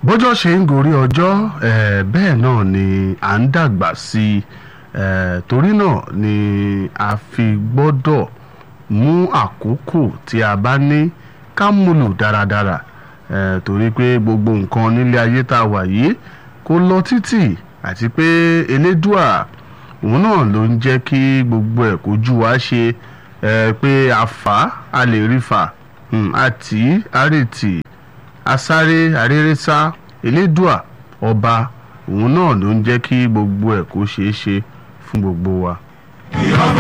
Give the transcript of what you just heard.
bọ́jọ́ ṣe ń gorí ọjọ́ eh, bẹ́ẹ̀ náà ni à ń dàgbà sí i eh, torí náà ni a fi gbọ́dọ̀ mú àkókò tí a bá ní ká múlò dáradára eh, torí pé gbogbo nǹkan nílé ayé tá a wà yìí kò lọ títì àti pé elédùà òun náà ló ń jẹ́ kí gbogbo ẹ̀ kójú wa ṣe eh, pé a fà á a lè rí fà um, àti àrètì asáré arérésá elédùà ọba òun náà ló ń jẹ́ kí gbogbo ẹ̀ kó ṣeé ṣe fún gbogbo wa.